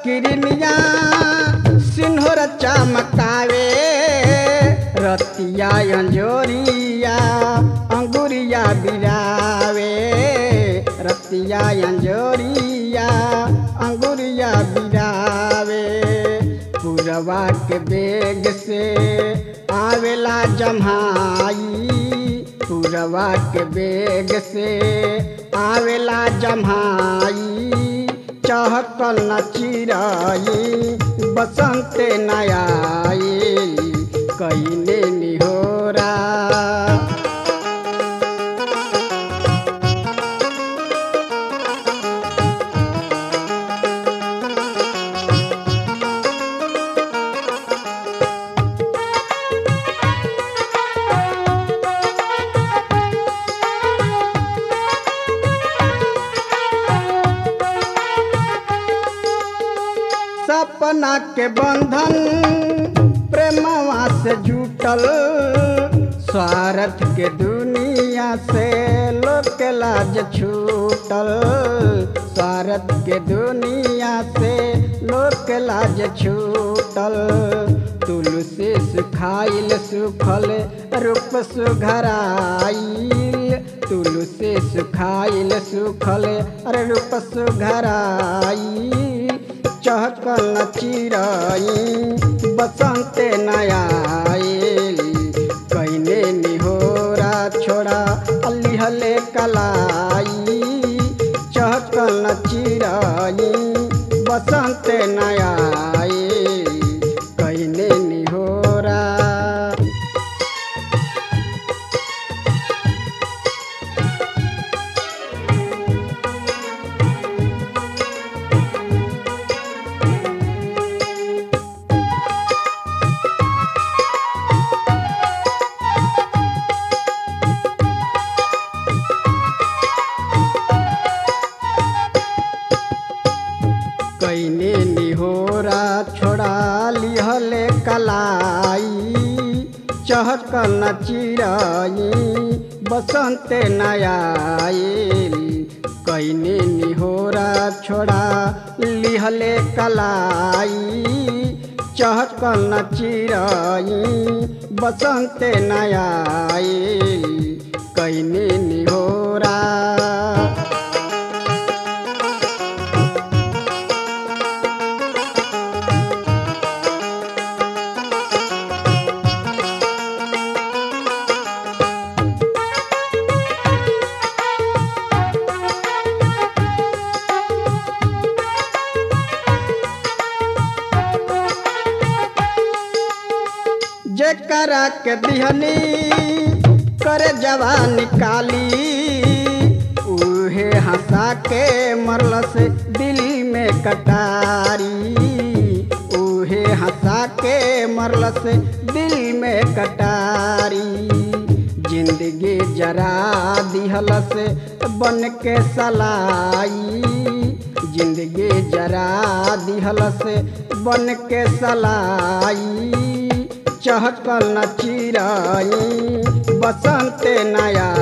किरनिया सिन्होर चमकावे रतिया अंजोरिया अंगुरिया बिरावे रतिया अंजोरिया अंगुरिया बिरावे पुरवा के बेग से आवेला जम्हाई पुरवा के बेग से आवेला जम्हाई चहकल न चिराई बसंत नयाई कईने निहोरा सपना के बंधन प्रेमवा से जुटल स्वार्थ के दुनिया से लोग के लाज छूटल स्वार्थ के दुनिया से लोग के लाज छूटल तुलसी सुखाइल सुखल रूप सुघराइल तुलसी सुखाइल सुखल अरे रूप सुघराइल चहकल न चिराई बसंते नयाइल कैने निहोरा छोड़ा अलिहले कलाई चहकल न चिराई बसंते नयाइल कैने निहोरा कैने निहोरा छोड़ा लिहले कलाई चहकल न चिराई बसंत नयाइल कैने निहोरा छोड़ा लिहले कलाई चहकल न चिराई बसंत नयाइल कैने निहोरा जेकरा के दिहनी करे जवान निकाली उहे हंसा के मरलस दिल में कटारी उहे हंसा के मरलस दिल में कटारी जिंदगी जरा दिहलस बन के सलाई जिंदगी जरा दिहलस बन के सलाई चहकल न चिराई बसंत नया